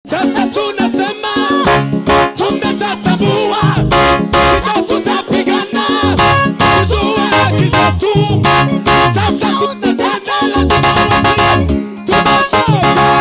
Sasa tunasema tumeshatambua, hivyo tutapigana tujue haki zetu. Sasa tunatenda, lazima wajue tumechoka.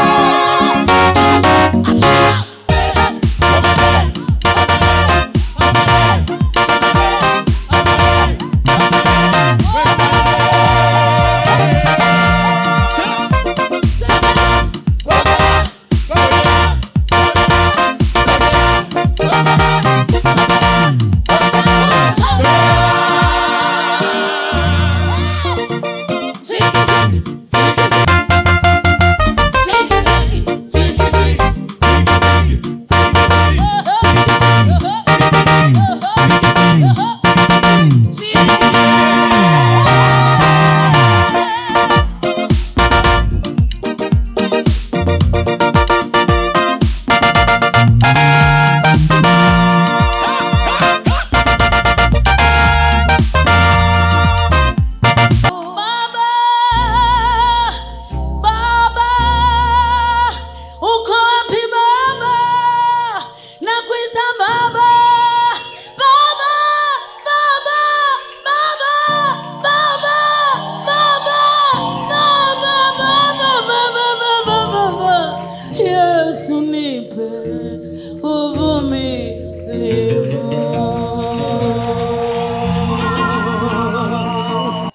Baba, Baba, uko wapi Baba? Nakuita Baba, Baba, Baba, Baba, Baba, Baba, Baba, Baba, Baba, Baba, Baba. Yesu nipe uvumilivu.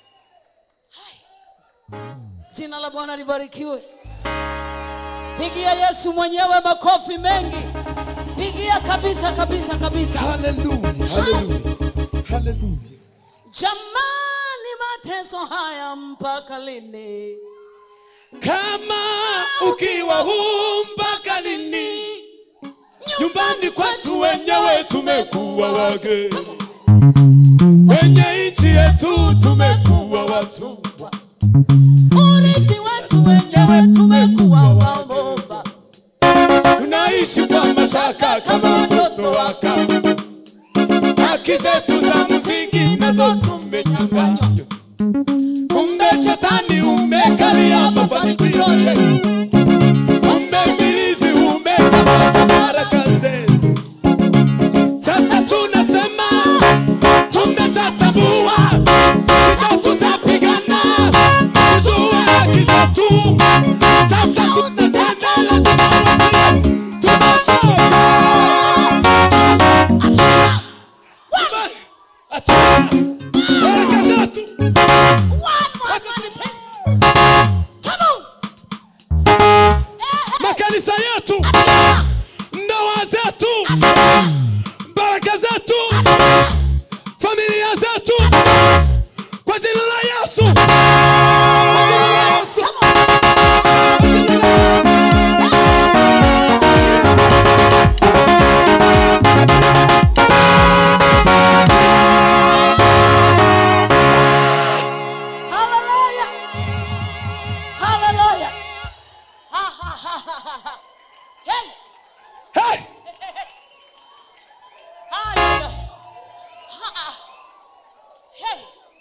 Jina la Bwana libarikiwe. Pigia Yesu mwenyewe makofi mengi. Pigia kabisa kabisa kabisa. Haleluya, haleluya, haleluya. Jamani, mateso haya mpaka lini? Kama ukiwa huu mpaka lini? Nyumbani kwetu wenyewe tumekuwa wageni, kwenye nchi yetu tumekuwa watumwa. Urithi wetu wenyewe tumekuwa wabomba. tunaishi kwa mashaka kama watoto wa kambo. Haki zetu za msingi nazo tumenyang'anywa. Kumbe shetani umekalia mafanikio yetu, kumbe ibilisi umekamata baraka zetu. Sasa tunasema tumeshatambua, hivyo tutapigana tujue haki zetu. Sasa tunatenda, lazima wajue tumechoka. Achia baraka zetu. makanisa yetu, ndoa zetu, baraka zetu, familia zetu, kwa jina la Yesu, kwa jina la Yesu, kwa jina la Hallelujah. Hallelujah. Ha, ha, ha, ha, ha, ha. Hey. Hey! Hallelujah. Ha, ha. Hey.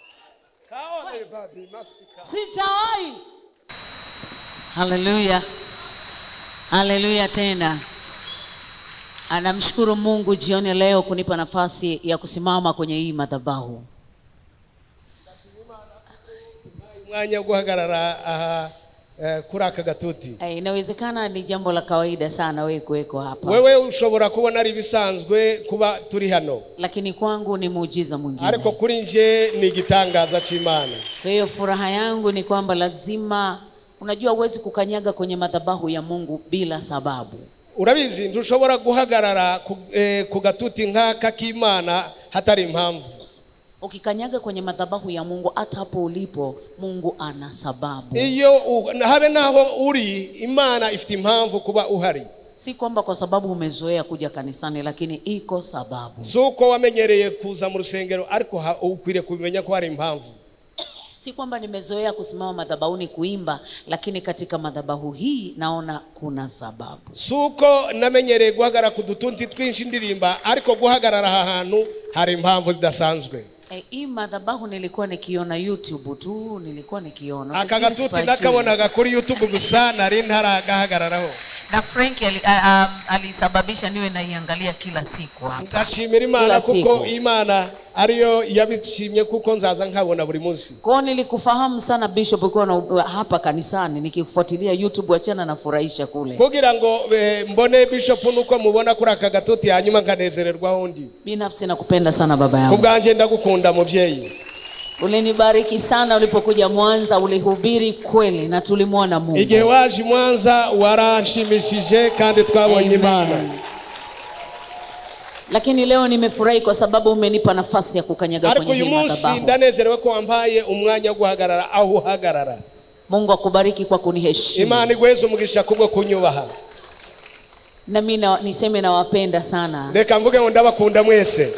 Sijawahi. Haleluya, haleluya tena. Anamshukuru Mungu jioni ya leo kunipa nafasi ya kusimama kwenye hii madhabahu. umwanya wo guhagarara aha eh, kuri aka gatuti Eh, Inawezekana ni jambo la kawaida sana wewe kuweko hapa, wewe ushobora kubona ari ibisanzwe kuba turi hano lakini kwangu ni muujiza mwingine. ariko kuri nje ni igitangaza c'imana Kwa hiyo furaha yangu ni kwamba lazima, unajua, huwezi kukanyaga kwenye madhabahu ya Mungu bila sababu. urabizi ntushobora guhagarara ku, eh, ku gatuti nk'aka k'imana hatari impamvu Ukikanyaga kwenye madhabahu ya Mungu, hata hapo ulipo, Mungu ana sababu. iyo u- habe naho uri imana ifite impamvu kuba uhari Si kwamba kwa sababu umezoea kuja kanisani, lakini iko sababu. si uko wamenyereye kuza mu rusengero ariko ha- ukwiriye kubimenya ko hari impamvu Si kwamba nimezoea kusimama madhabahuni kuimba, lakini katika madhabahu hii naona kuna sababu. si uko namenyereye guhagarara ku dutunti twinshi ndirimba ariko guhagarara aha hantu hari impamvu zidasanzwe E, hii madhabahu nilikuwa nikiona YouTube tu, nilikuwa nikiona aka Sifikiri gatuti sipajui. nakabonaga kuri youtube gusa nari ntaragahagararaho na frank ali- a- a- alisababisha niwe naiangalia kila siku hapa ndashimira imana Kila kuko siku. imana ariyo yabishimye kuko nzaza nkabona buri munsi kwao nilikufahamu sana bishop ukiwa na hapa kanisani nikifuatilia youtube wachana nafurahisha kule kugira ngo eh, mbone bishop nuko mubona kuri aka gatuti hanyuma nkanezererwa undi binafsi nakupenda sana baba ku yangu bwanjye ndagukunda mubyeyi ulinibariki sana ulipokuja mwanza ulihubiri kweli na tulimwona mungu igihe waje i mwanza waranshimishije kandi twabonye Amen. imana lakini leo nimefurahi kwa sababu umenipa nafasi ya kukanyaga ariko kwenye uyu hii munsi madhabahu ndanezerewe ko wampaye umwanya wo guhagarara aho uhagarara mungu akubariki kwa kuniheshimu imana igweze umugisha kubwo kunyubaha na mi na- niseme nawapenda sana reka mvuge ngo ndabakunda mwese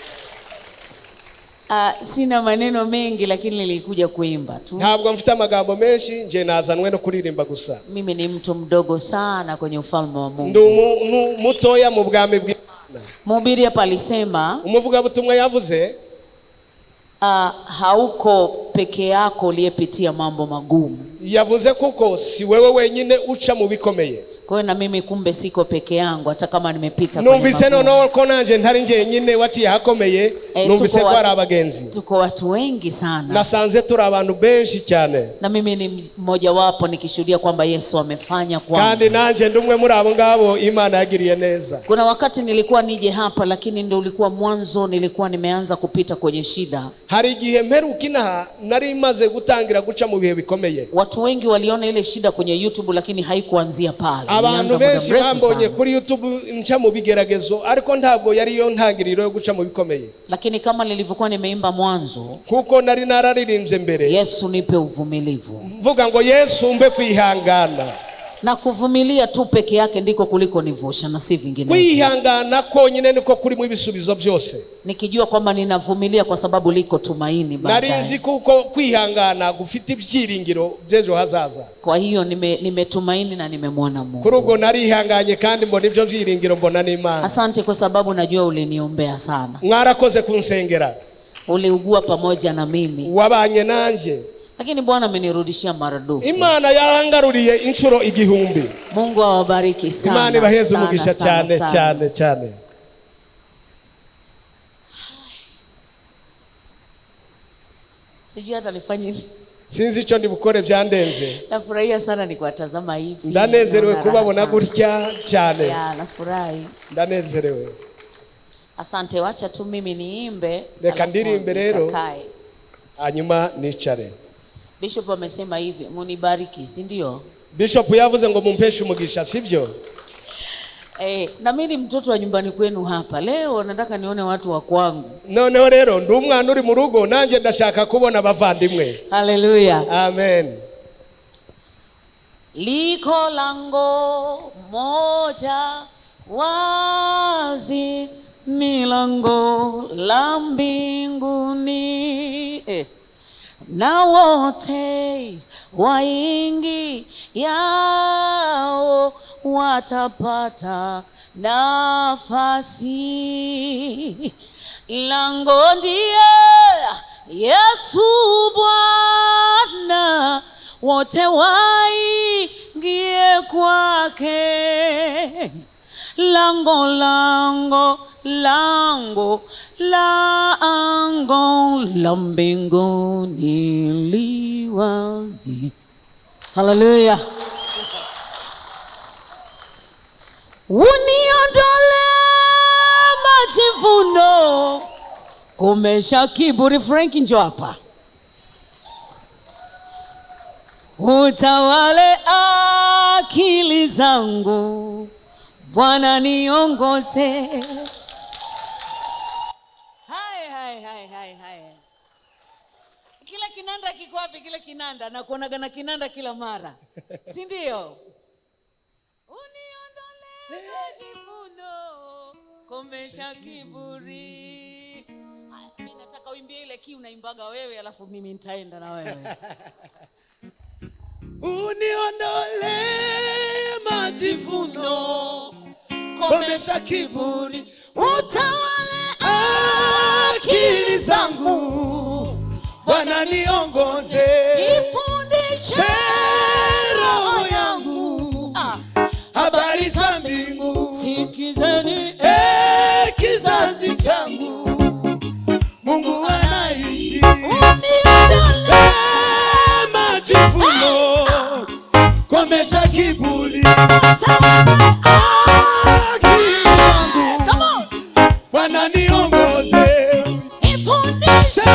uh, sina maneno mengi lakini nilikuja kuimba tu ntabwo mfite amagambo menshi nje nazanwe no kuririmba gusa mimi ni mtu mdogo sana kwenye ufalme wa ndi mungu umuntu mutoya mu bwami bw'imana mhubiri hapa alisema umuvugabutumwa yavuze uh, hauko peke yako uliyepitia mambo magumu yavuze kuko si wewe wenyine uca mu bikomeye kwa hiyo na mimi kumbe siko peke yangu hata kama nimepita kwenye numvise magumu. noneho ko nanjye ntari njyenyine waciye ahakomeye Eh, numvise tuko ko wa- hari abagenzi tuko watu wengi sana nasanze turi abantu benshi cyane na mimi ni mmojawapo nikishuhudia kwamba yesu amefanya kwangu kandi nanjye ndi umwe muri abo ngabo imana yagiriye neza kuna wakati nilikuwa nije hapa lakini ndo ulikuwa mwanzo nilikuwa nimeanza kupita kwenye shida hari igihe mperuka inaha nari maze gutangira guca mu bihe bikomeye watu wengi waliona ile shida kwenye youtube lakini haikuanzia pale abantu Ilianza muda benshi mrefu bambonye sana. kuri youtube nca mu bigeragezo ariko ntabwo yari yo ntangiriro yo guca mu bikomeye lakini kama nilivyokuwa nimeimba mwanzo kuko nari nararirimbye mbere yesu nipe uvumilivu mvuga ngo yesu mbe kwihangana na kuvumilia tu peke yake ndiko kuliko nivusha na si vingine kwihangana konyine niko kurimo ibisubizo byose nikijua kwamba ninavumilia kwa sababu liko tumaini nari baadaye. nzi kuko kwihangana gufite ibyiringiro by'ejo hazaza kwa hiyo nime- nimetumaini na nimemwona kuri mungu ubwo narihanganye kandi mbona ibyo byiringiro mbona n'imana asante kwa sababu najua uliniombea sana mwarakoze kunsengera uliugua pamoja na mimi wabanye nanjye lakini bwana amenirudishia maradufu imana yarangaruriye inshuro igihumbi mungu awabariki sana imana ibaheze sana, umugisha sana, cyane sana. cyane cyane sijui hata nifanye nini. sinzi icyo ndi bukore byandenze nafurahia sana ni kuwatazama hivi ndanezerewe Naona raha kubabona sana. gutya cyane ya nafurahi ndanezerewe asante wacha tu mimi niimbe Reka alafu ndirimbe rero. nikakae. hanyuma nicare bishop amesema hivi munibariki si ndio bishop yavuze ngo mumpeshe umugisha sibyo Eh, na mimi ni mtoto wa nyumbani kwenu hapa leo nataka nione watu wa kwangu noneho rero ndi umwana uri mu rugo nanjye ndashaka kubona abavandimwe haleluya amen liko lango moja wazi ni lango la mbinguni eh. na wote waingi yao watapata nafasi lango ndiye yesu bwana wote waingie kwake lango lango lango lango la mbinguni liwazi haleluya uniondole majivuno komesha kiburi frank njo hapa utawale akili zangu bwana niongoze hai hai hai hai hai kila kinanda kiko wapi kile kinanda nakuonaga na kinanda kila mara si ndio uniondole majivuno komesha kiburi Haya, mi nataka uimbie ile ki unaimbaga wewe alafu mimi nitaenda na wewe uniondole majivuno komesha kiburi utawale akili zangu bwana niongoze ifundishe roho yangu Ah, habari sikizeni Eh, kizazi changu mungu anaishi uniondole Eh, majivuno komesha kibuli akili yangu bwana niongoze ifundishe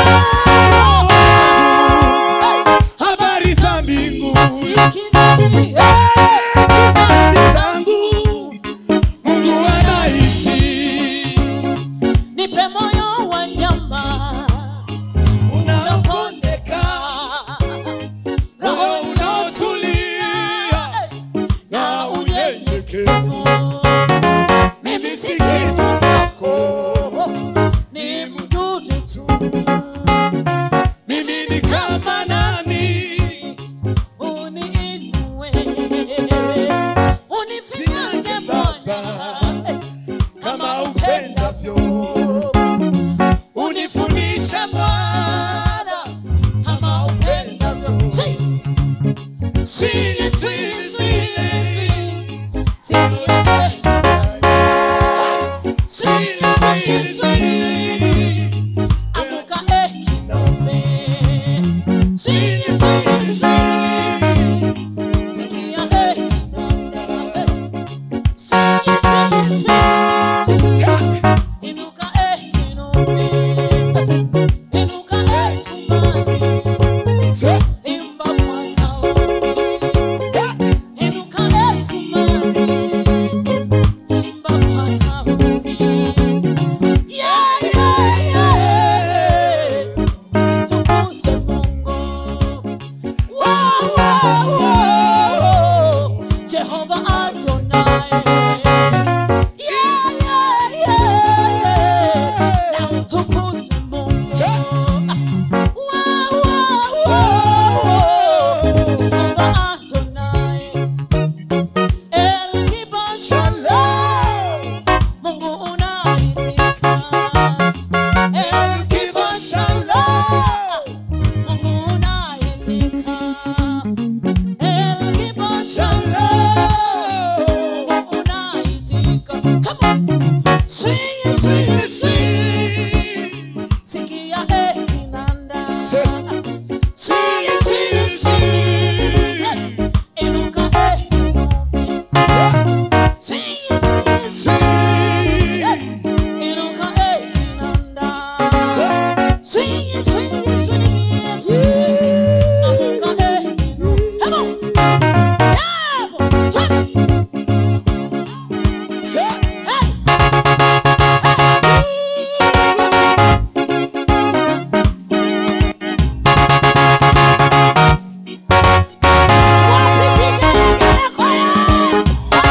habari za mbingu sikizeni kizazi changu mungu anaishi nipe moyo wa nyama unaopondeka roho unaotulia na unyenyekevu mimi si kitu kwako ni mdudu tu mimi ni kama nani uniinue unifinyange Bwana kama upendavyo unifundishe Bwana kama upendavyo Si, sini sini sini sikie, sini sini sini amuka ekinome sini sini sini sikia ekinanda Sini, sini, sini. Inuka ekinome Inuka esumari Imba kwa sauti Inuka esumari Imba kwa sauti Yeah, yeah, yeah Tukuze Mungu Wow, wow, wow Jehova Adonai Yeah, yeah, yeah, yeah Na utukuze Mungu Wow, wow, wow Jehova Adonai El Kibar Shalom Mungu unaitika El Kibar Shalom Mungu unaitika El Kibar Shalom Mungu unaitika Come on Sing, sing, sing Sikia ekinanda Sing, sing, sing Inuka ekinome Sing, sing, sing Inuka ekinanda Swing, swing, swing, swing. Amuka ekinome. Come on. Yeah, boy. Twende. Hey. Wapi vigelegele kwa Yesu?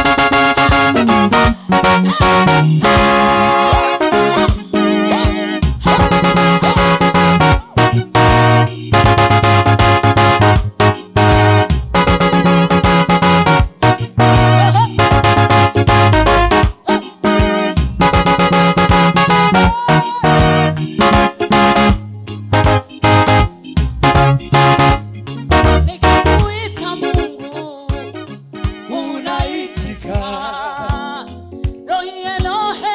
Nikikuita Mungu unaitika. Rohi Elohe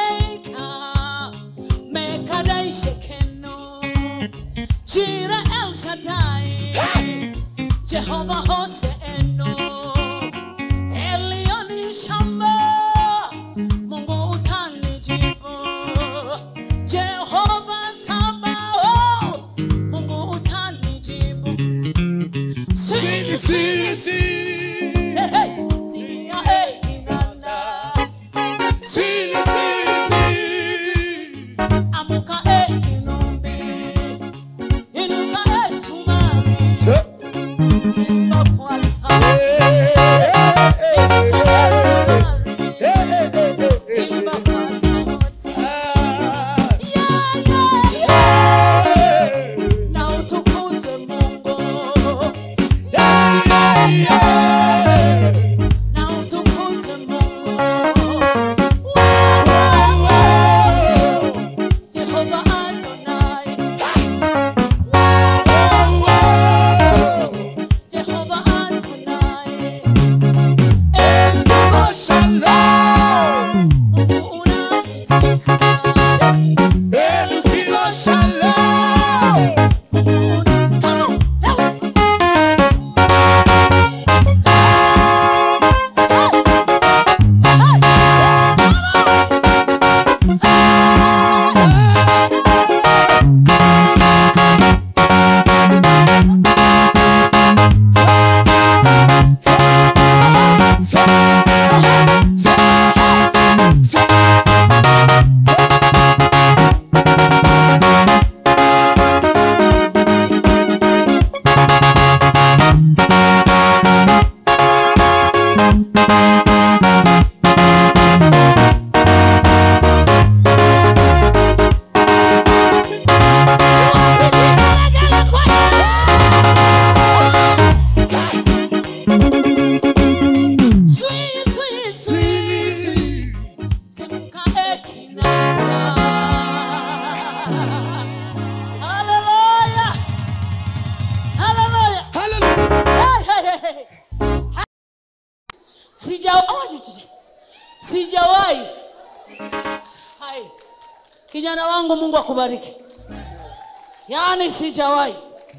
sijawahi hai kijana wangu mungu akubariki yaani sijawahi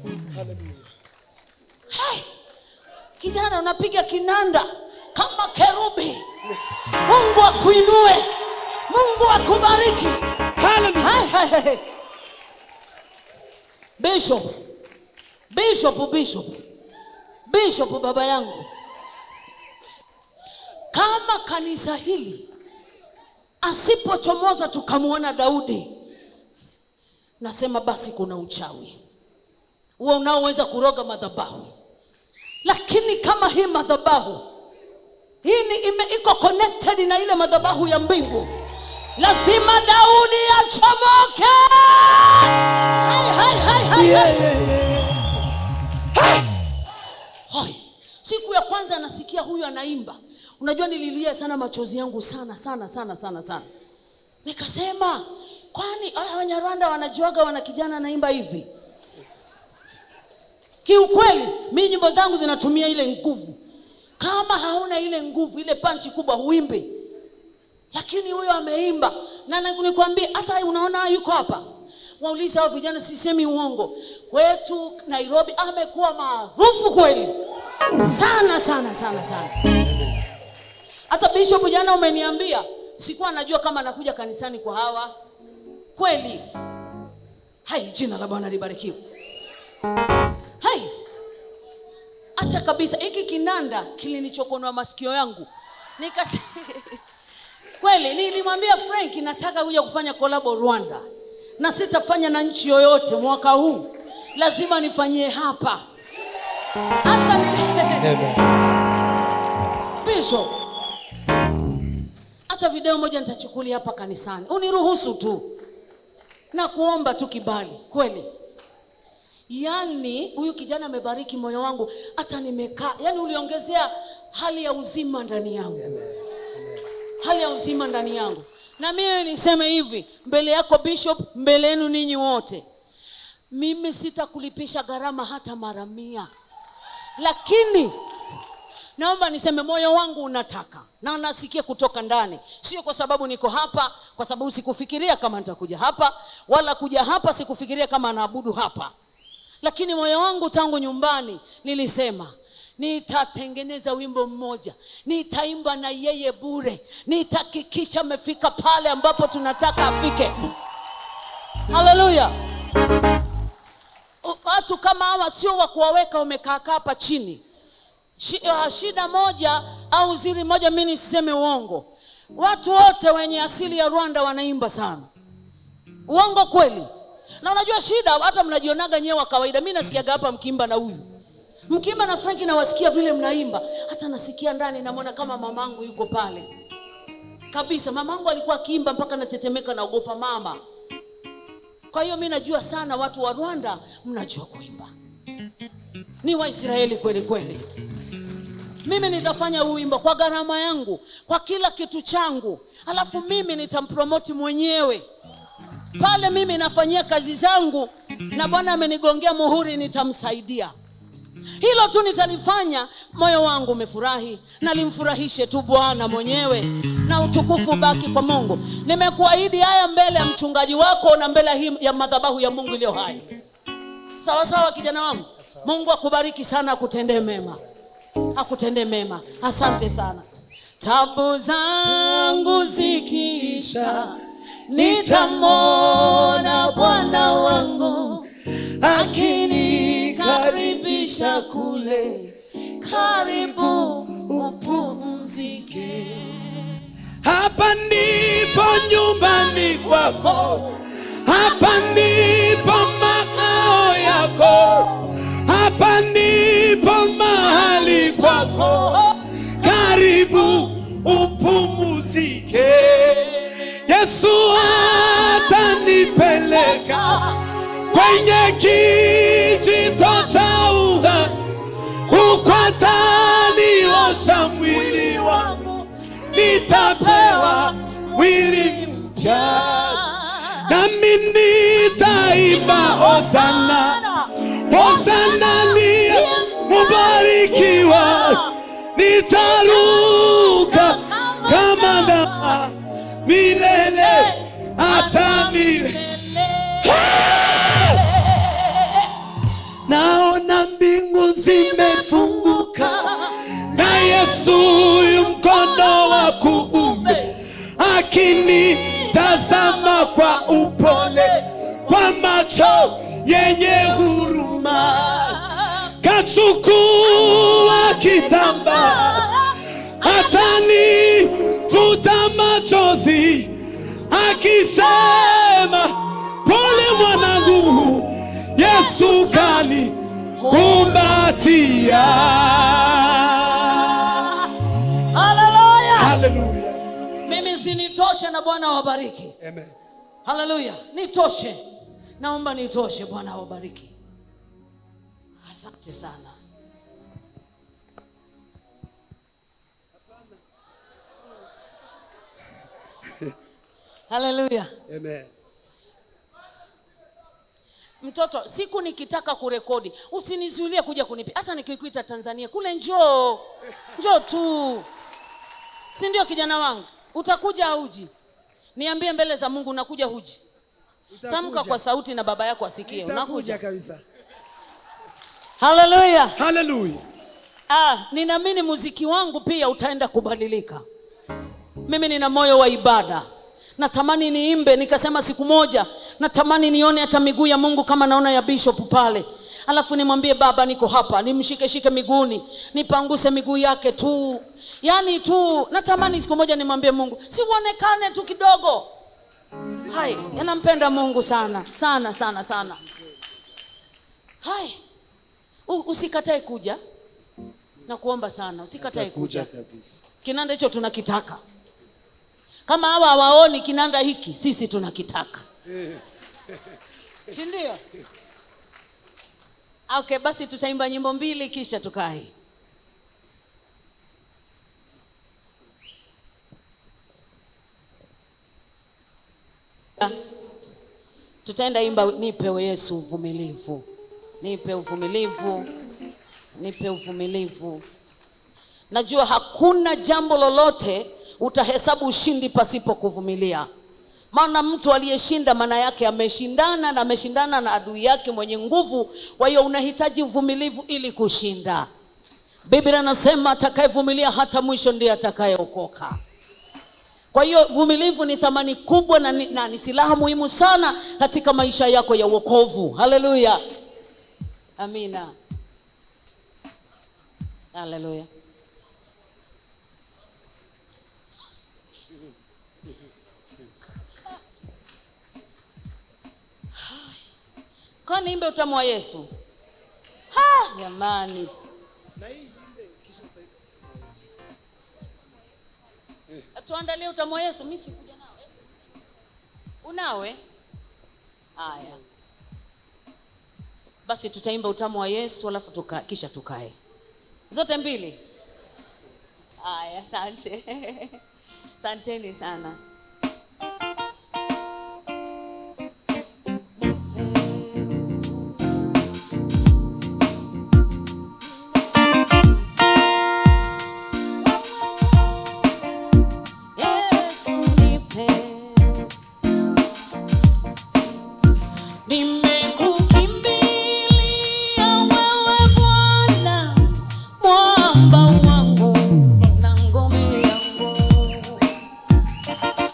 hai kijana unapiga kinanda kama kerubi mungu akuinue mungu akubariki hai, hai, hai. bishop bishop bishop bishop baba yangu kama kanisa hili asipochomoza tukamwona daudi nasema basi kuna uchawi huo unaoweza kuroga madhabahu lakini kama hii madhabahu hii ni ime, iko connected na ile madhabahu ya mbingu lazima daudi achomoke hai, hai, hai, hai, hai. Hoi. siku ya kwanza nasikia huyu anaimba unajua nililia sana machozi yangu sana sana sana sana sana nikasema kwani haya wanyarwanda wanajuaga wana kijana anaimba hivi kiukweli mi nyimbo zangu zinatumia ile nguvu kama hauna ile nguvu ile panchi kubwa huimbi lakini huyo ameimba na na- nikwambie hata unaona yuko hapa waulize hao vijana sisemi uongo kwetu nairobi amekuwa maarufu kweli sana sana sana sana hata bishop jana umeniambia sikuwa najua kama anakuja kanisani kwa hawa kweli hai jina la bwana libarikiwe hai acha kabisa hiki kinanda kilinichokonoa masikio yangu nikas kweli nilimwambia frank nataka kuja kufanya kolabo rwanda na sitafanya na nchi yoyote mwaka huu lazima nifanyie hapa hata ni... bishop hata video moja nitachukulia hapa kanisani uniruhusu tu na kuomba tu kibali kweli yaani huyu kijana amebariki moyo wangu hata nimekaa yaani uliongezea hali ya uzima ndani yangu hali ya uzima ndani yangu na mimi niseme hivi mbele yako bishop mbele yenu ninyi wote mimi sitakulipisha gharama hata mara mia lakini naomba niseme moyo wangu unataka na nasikia kutoka ndani sio kwa sababu niko hapa kwa sababu sikufikiria kama nitakuja hapa wala kuja hapa sikufikiria kama naabudu hapa lakini moyo wangu tangu nyumbani nilisema nitatengeneza wimbo mmoja nitaimba na yeye bure nitahakikisha amefika pale ambapo tunataka afike haleluya watu kama hawa sio wa kuwaweka wamekaakaa hapa chini Shi- ah, shida moja au zili moja mi nisiseme uongo watu wote wenye asili ya rwanda wanaimba sana uongo kweli na unajua shida hata mnajionaga nyewe wa kawaida mi nasikiaga hapa mkiimba na huyu mkiimba na franki nawasikia vile mnaimba hata nasikia ndani namwona kama mamangu yuko pale kabisa mamangu alikuwa akiimba mpaka natetemeka naogopa mama kwa hiyo mi najua sana watu wa rwanda mnajua kuimba ni waisraeli kweli kweli mimi nitafanya huu wimbo kwa gharama yangu kwa kila kitu changu alafu mimi nitampromoti mwenyewe pale mimi nafanyia kazi zangu na bwana amenigongea muhuri nitamsaidia hilo tu nitalifanya moyo wangu umefurahi nalimfurahishe tu bwana mwenyewe na utukufu baki kwa mungu nimekuahidi haya mbele ya mchungaji wako na mbele hii ya madhabahu ya mungu iliyo hai sawa sawa kijana wangu mungu akubariki sana akutendee mema akutendee mema asante sana tabu zangu zikiisha nitamwona bwana wangu akinikaribisha kule karibu upumzike hapa ndipo nyumbani kwako hapa ndipo makao yako hapa ndipo mahali kwako karibu upumuzike yesu atanipeleka kwenye kijito cha uga huko ataniosha mwili wangu nitapewa mwili mpya nami nitaimba hosana hosana ni mubarikiwa nitaruka kama na milele hata milele naona mbingu zimefunguka na yesu yu mkono wa kuume akinitazama kwa upole kwa macho yenye huruma kachukua kitamba atanifuta machozi akisema pole mwanangu yesu kani kumbatia haleluya haleluya mimi sinitoshe na bwana awabariki amen haleluya nitoshe naomba nitoshe bwana awabariki asante sana haleluya amen mtoto siku nikitaka kurekodi usinizuilie kuja kunipi hata nikikuita tanzania kule njoo njoo tu si ndio kijana wangu utakuja auji niambie mbele za mungu unakuja huji tamka kwa sauti na baba yako asikie unakuja kabisa haleluya haleluya ah, ninaamini muziki wangu pia utaenda kubadilika mimi nina moyo wa ibada natamani niimbe nikasema siku moja natamani nione hata miguu ya mungu kama naona ya bishop pale alafu nimwambie baba niko hapa nimshikeshike miguuni nipanguse miguu yake tu yaani tu natamani siku moja nimwambie mungu si uonekane tu kidogo hai yanampenda mungu sana sana sana sana hai U- usikatae kuja na kuomba sana usikatae kuja kabisa kinanda hicho tunakitaka kama hawa hawaoni kinanda hiki sisi tunakitaka sindio okay basi tutaimba nyimbo mbili kisha tukae tutaenda imba nipe yesu uvumilivu nipe uvumilivu nipe uvumilivu najua hakuna jambo lolote utahesabu ushindi pasipo kuvumilia maana mtu aliyeshinda maana yake ameshindana na ameshindana na adui yake mwenye nguvu kwa hiyo unahitaji uvumilivu ili kushinda biblia anasema atakayevumilia hata mwisho ndiye atakayeokoka kwa hiyo vumilivu ni thamani kubwa na ni, na ni silaha muhimu sana katika maisha yako ya uokovu haleluya amina haleluya kwani imbe utamu wa yesu Ha, jamani tuandalie utamu wa yesu mi sikuja nawe unawe haya basi tutaimba utamu wa yesu alafu tuka, kisha tukae zote mbili haya asante asanteni sana Yesu nipe Nimekukimbilia wewe Bwana, mwamba wangu na ngome yangu.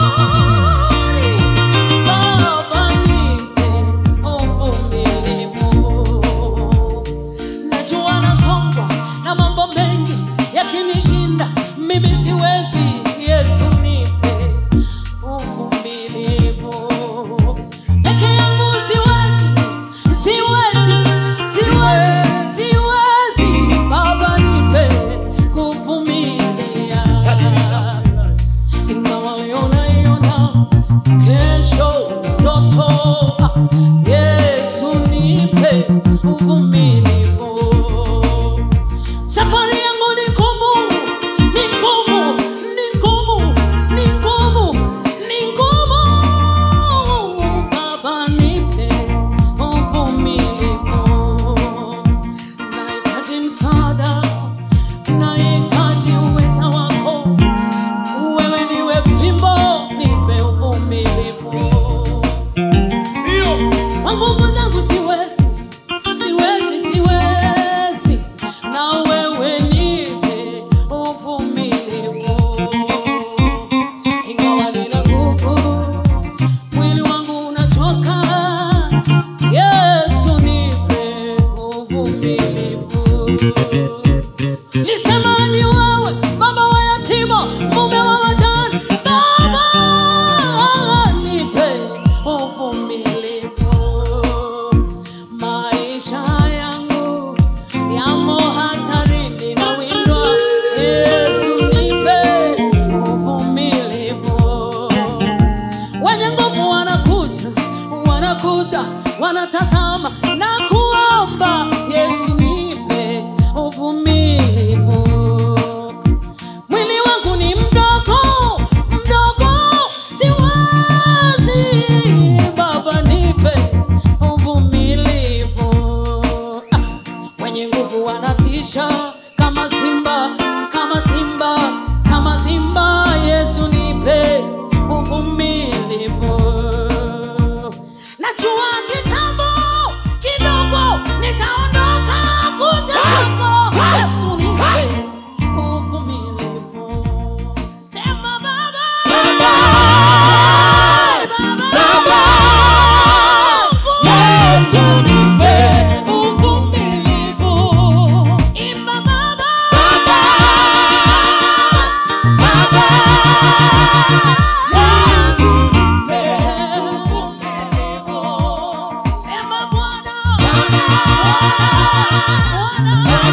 Baba nipe uvumilivu. Najua nasongwa na mambo mengi yakinishinda, mimi siwezi. Yesu nipe uvumilivu. Peke yangu siwezi, siwezi, siwezi, siwezi. Baba nipe kuvumilia ingawa unaiona kesho ndoto. Yesu nipe uvumilivu. Safari yangu ni ngumu, ni ngumu, ni ngumu, ni ngumu, ni ngumu. Baba nipe uvumilivu. Nahitaji msaada, nahitaji uweza wako wewe niwe fimbo, nipe uvumilivu. Kwa nguvu zangu siwezi, siwezi, siwezi, na wewe nipe uvumilivu. Ingawa nina nguvu, mwili wangu unachoka, Yesu nipe uvumilivu. Nisema ni wewe baba wa yatima, mume wa wajane, baba nipe uvumilivu. Maisha yangu yamo hatarini na windwa, Yesu nipe uvumilivu. Wenye nguvu wanakuja, wanakuja, wanatazama na kuomba, Yesu nipe uvumilivu. Mwili wangu ni mdogo, mdogo, siwezi. Baba nipe uvumilivu. Ah, wenye nguvu wanatisha kama simba, kama simba, kama simba. Yesu nipe uvumilivu. Najua kitambo kidogo nitaondoka kuja kwako. Yesu nipe uvumilivu. Sema Baba, Baba, Baba, Yesu nipe uvumilivu. Imba Baba, Baba, Baba, Yesu nipe uvumilivu. Sema Bwana, Bwana, Bwana,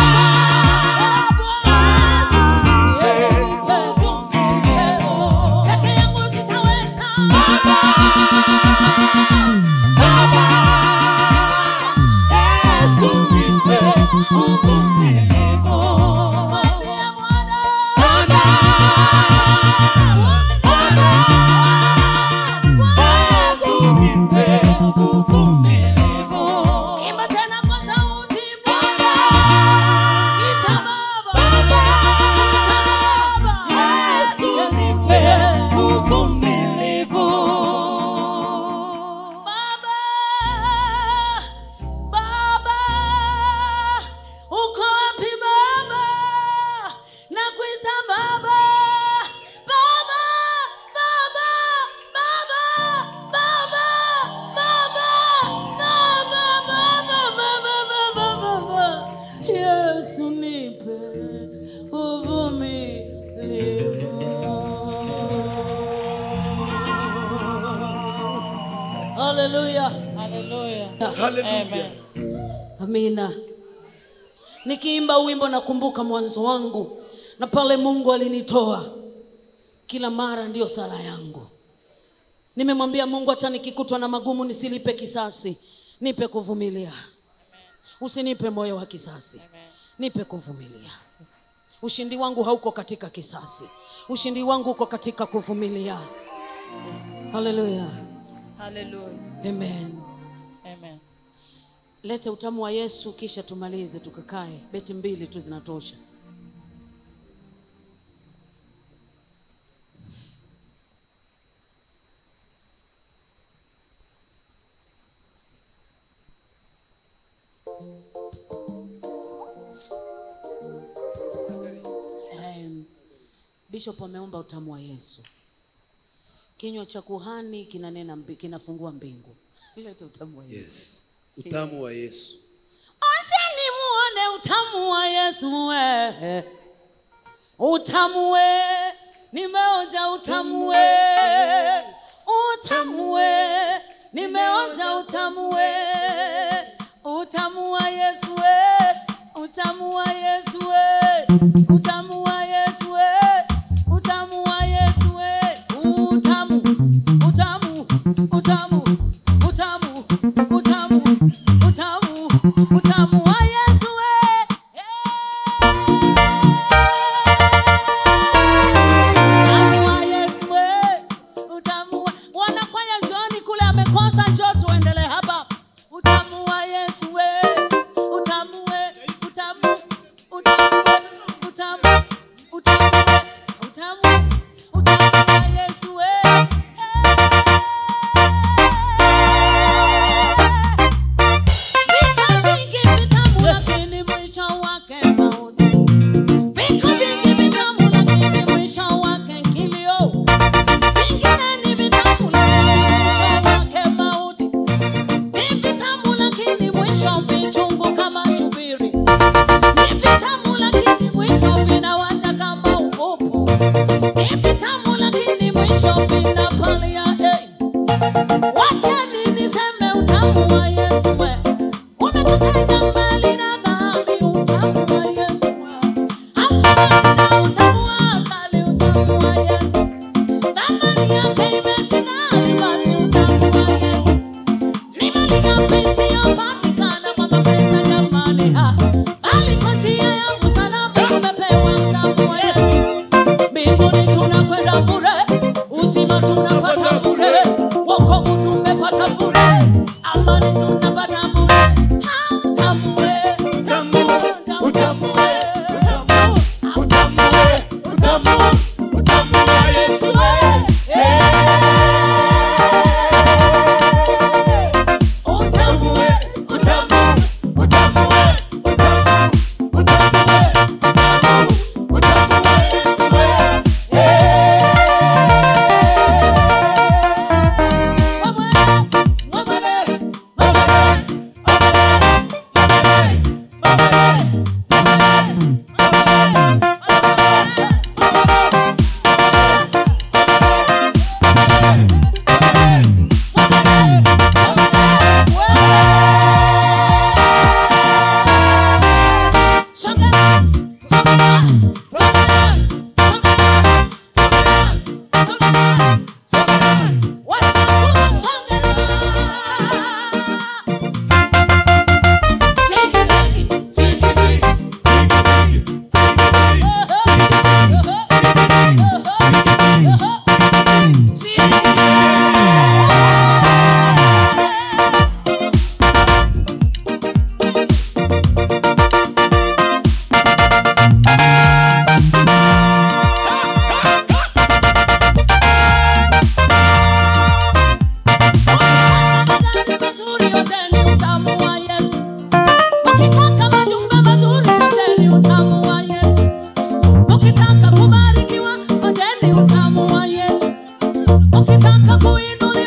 Bwana, Yesu nipe uvumilivu. Peke yangu sitaweza. Baba, Baba, Yesu nipe uvumilivu. Mwambie Bwana, Bwana, Bwana, Yesu nipe uvumilivu. Imba tena kwa sauti, Bwana, ita Baba, ita Baba, Yesu nipe uvumilivu. Baba, Baba, uko wapi Baba? Nakuita Baba, Baba, Baba, Baba, Baba, Baba, Baba, Baba, Baba, Baba, Baba. Yesu nipe uvumilivu. Haleluya. Hallelujah. Amina. Nikiimba wimbo nakumbuka mwanzo wangu na pale Mungu alinitoa. Kila mara ndiyo sala yangu. Nimemwambia Mungu, hata nikikutwa na magumu nisilipe kisasi, nipe kuvumilia. Usinipe moyo wa kisasi, nipe kuvumilia. Ushindi wangu hauko katika kisasi, ushindi wangu uko katika kuvumilia. Haleluya, Hallelujah. amen. Amen. lete utamu wa yesu kisha tumalize tukakae beti mbili tu zinatosha Em, bishop ameomba utamu wa yesu kinywa cha kuhani kinanena mbi- kinafungua mbingu leta utamu wa Yesu. yes utamu wa yesu Onjeni muone utamu wa Yesu we. Utamu we. Nimeonja utamu we. Utamu we. Nimeonja utamu we. Utamu wa Yesu we. Utamu wa Yesu we. Utamu wa Yesu we. Utamu wa Yesu we. Utamu. Utamu. Utamu. Utamu. Utamu. Utamu. Utamu wa Yesu we. Utamu wa Yesu we. Utamu wa wanakwaya njooni kule amekosa njoo tuendelee hapa. Utamu wa Yesu we. Utamu we. Utamu. Utamu we. Utamu. Utamu we. Utamu. Utamu wa Yesu we. Vita vingi vitamu lakini mwisho wake mauti. Viko vingi vitamu lakini mwisho wake kilio. Vingine ni vitamu lakini mwisho wake mauti. Ni vitamu lakini mwisho vichungu kama shubiri. Ni vitamu lakini mwisho vinawasha kama upopo. Ni vitamu lakini mwisho vinapalia. Hey. Wacheni niseme utamu wa Yesu we. Umetutenga mbali na dhambi, utamu wa Yesu we. Hamfanani na utamu wa asali, utamu wa Yesu. Thamani yake imeshinda basi, utamu wa Yesu. Ni mali ghafi isiyopatikana kwa mapenzi ya mali, ha. Bali kwa njia ya usalama tumepewa utamu wa Yesu. Mbinguni tunakwenda bure, uzima tunapata bure, wokovu tumepata bure, amani tunapata bure. Ah, utamu we, utamu, utamu we, utamu, utamu we, utamu, utamu wa Yesu we. Eh. Utamu we, utamu, utamu we, utamu, utamu we, utamu, utamu wa Yesu we. mazuri yote ni utamu wa Yesu. Ukitaka majumba mazuri yote ni utamu wa Yesu. Ukitaka kubarikiwa yote ni utamu wa Yesu. Ukitaka kuinuliwa